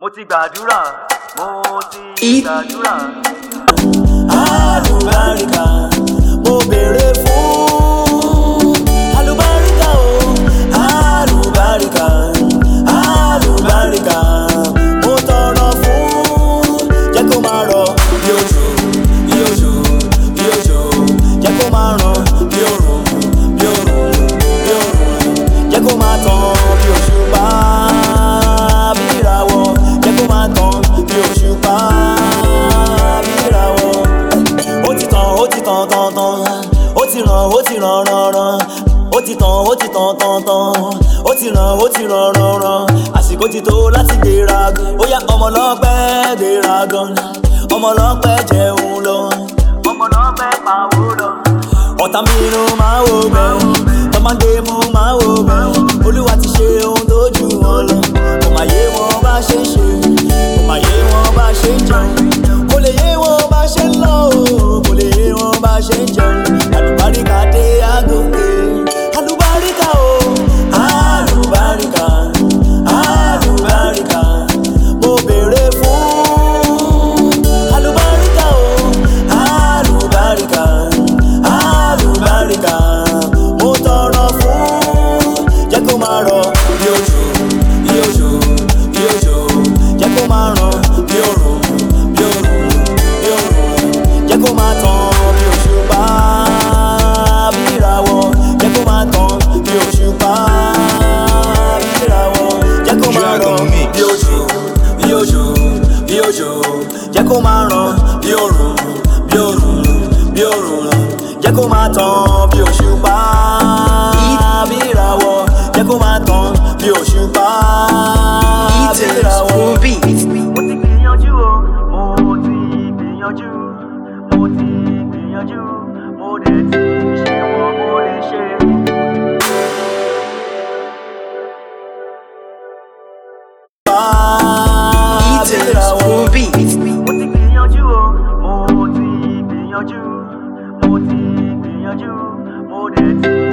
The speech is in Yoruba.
mo ti gbàdúrà mo ti It- gbàdúrà. alùbáríkà mo béèrè fún alùbáríkà o alùbáríkà alùbáríkà mo tọrọ fún jẹ́ kó máa rọ̀ bí òjò bí òjò bí òjò jẹ́ kó máa ràn bí òrùn bí òrùn bí òrùn jẹ́ kó máa tàn bí òṣùpá bí ìràwọ̀ jẹ́ kó máa tàn bí òṣùpá bí ìràwọ̀ ó ti tàn ó ti tàn tàn tàn ó ti ràn ó ti ràn ràn ràn ó ti tàn ó ti tàn tàn tàn ó ti ràn ó ti ràn ràn ràn àsìkò ti tó láti gbéra gan ó yá ọmọ ọlọ́pẹ́ gbéra gan ọmọ ọlọ́pẹ́ jẹun lọ ọmọ náà fẹ́ pawó lọ. ọ̀tá mi inú máa wò bẹ́ẹ̀ tọ́mọdé mú máa wò bẹ́ẹ̀ olúwa ti ṣe ohun tó jù wọn lọ kò má yé wọn bá ṣe ń ṣe kò má yé wọn bá ṣe ń jẹun kò lè yé wọn bá ṣe ń lọ o kò lè yé wọn bá ṣe ń jẹun àlùbáríkà dé àgòkè àlùbáríkà o àlùbáríkà àlùbáríkà mo béèrè fún àlùbáríkà o àlùbáríkà àlùbáríkà mo tọrọ fún jẹ́ kó máa rọ̀ bí òjò bí òjò bí òjò jẹ́ kó máa ràn bí òrùn bí òrùn bí òrùn jẹ́ kó máa tàn bí òṣùpá bí ìràwọ̀ jẹ́ kó máa tàn bí òṣùpá bí ìràwọ̀ jẹ́ kó máa rọ̀ bí òjò bí òjò bí òjò jẹ́ kó máa ràn bí òrùn bí òrùn bí òrùn jẹ́ kó máa tàn bí òṣùpá bí ìràwọ̀ jẹ́ kó máa tàn bí òṣùpá bí Eaters ìràwọ̀. on beat. mo ti gbìyànjú o mo ti gbìyànjú mo ti gbìyànjú mo dẹ̀ ti ṣe wọ́n mo lè ṣe. Eaters on beat. mo ti gbìyànjú o mo ti gbìyànjú mo ti gbìyànjú mo dẹ̀ ti